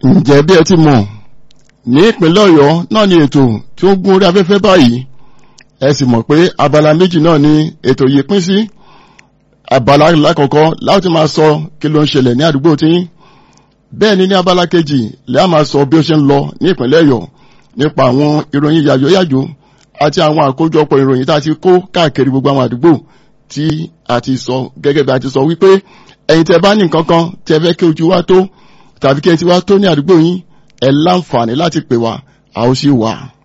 ǹjẹ́ bí ẹ ti mọ̀ ní ìpínlẹ̀ ọ̀yọ́ náà ni ètò tí ó ń gún orí afẹ́fẹ́ báyìí ẹ sì mọ̀ pé abala méjì náà ni ètò yìí pín sí abala lákọ̀ọ́kọ́ láti máa sọ kí ló ń ṣẹlẹ̀ ní àdúgbò tí bẹ́ẹ̀ ni ní abala kejì lẹ́yìn máa sọ bí ó ṣe ń lọ ní ìpínlẹ̀ ọ̀yọ́ nípa àwọn ìròyìn yàjóyàjó àti àwọn àkójọpọ̀ ìròyìn tá a ti kó káàkiri gbogbo àwọn àdúgbò tí a ti sọ gẹ́gẹ́ bí a ti sọ wípé ẹ̀yin tẹ́ bá ní nǹkan kan tẹ́ fẹ́ kí ojú wa tó tàbí kí ẹ ti wá tó ní àdúgbò yín ẹ láǹfààní láti pè wá a ó sì wà.